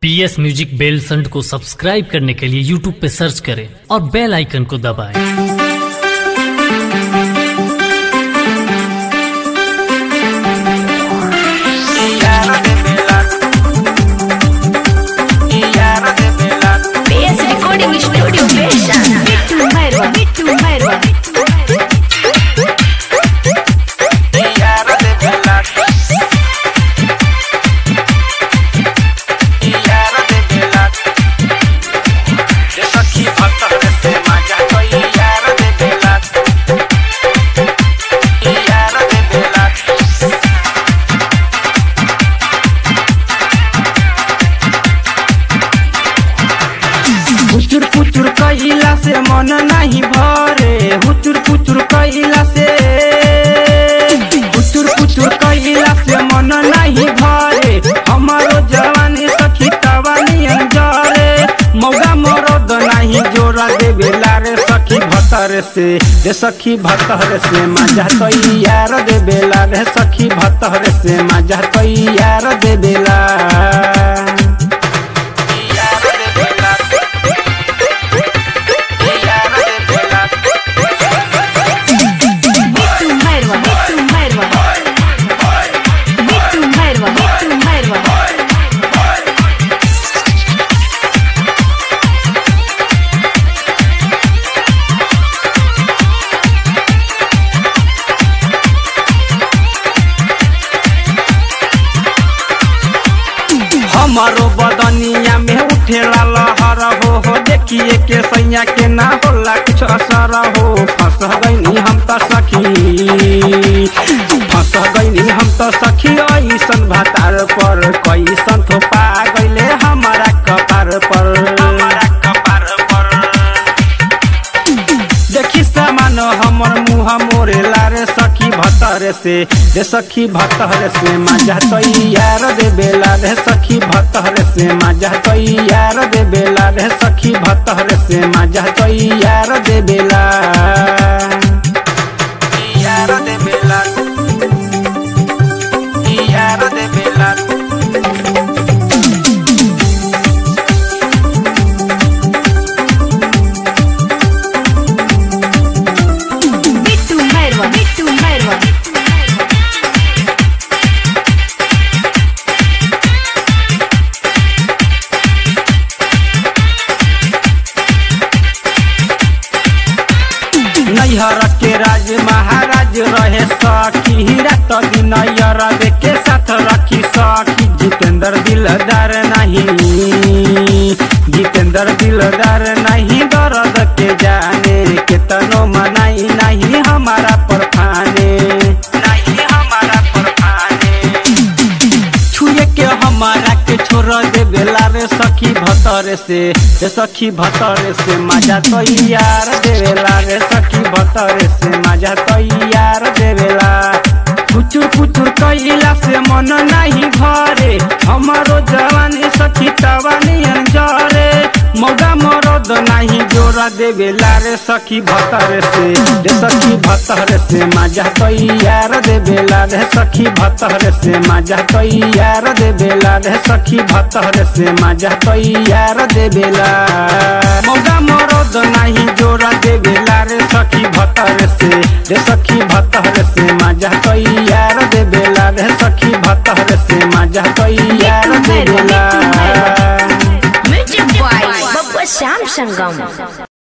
पी S music बेल संड को subscribe करने के लिए यूट्यूब पे सर्च करें और बेल आइकन को दबाएं। PS Recording Studio Version Bittu Merwa Bittu Merwa हुचुर पुचुर कइला से मन नहीं भरे हुचुर पुचुर कइला से हुचुर पुचुर कइला से मन नहीं भरे हमारो जवानी सखी तवानी अंजरे मौगा मरद नहीं जोरा देवेला रे सखी भतर से रे सखी भतर से मजा कई यार देवेला रे सखी भतर से मजा कई यार देवेला Bittu Merwa Bittu Merwa Bittu Merwa Bittu Merwa हमारो बदनिया में उठेला लहर हो हो देखिए के सैया के ना होला कुछ असर हो फंस गईनी हम तो सखी फंस गईनी हम तो सखी ऐसन भातार पर कैसन तो पा गईले हमारा कपार पर हमारा कपार पर देखी सामान हमर मुँह मोरे लारे सखी भतर से रे सखी भतर से मजा तैयार दे बेला रे सखी भतर से मजा तैयार दे बेला रे सखी भतर से मजा तैयार दे बेला यार दे बेला यार दे बेला Bittu Merwa Bittu Merwa नैहर के राज महाराज रहे सखी रात दिन नैहर के साथ रखी सखी जितेंद्र दिलदार नहीं जितेंद्र दिलदार नहीं दर्द के जाने केतनो मनाई नहीं हमारा परफाने नहीं हमारा परफाने छुए के हमारा के छोड़ दे बेला रे सखी भतर से रे सखी भतर से मजा तो यार देवेला रे सखी भतर से मजा तो यार देवेला पुचुर पुचुर कइला से मन नहीं भरे हमारो जवानी सखी तवानी अंजरे मौगा मरद नहीं जोरा देवेला रे सखी भतर से रे सखी भतर से मजा तैयार देवेला रे सखी भतर से मजा तैयार देवेला रे सखी भतर से मजा तैयार देवेला मौगा मरद नहीं जोरा देवेला रे सखी भतर से रे सखी भतर से मजा तैयार देवेला रे सखी भतर से मजा तैयार देवेला Music by Babba Sam Sangam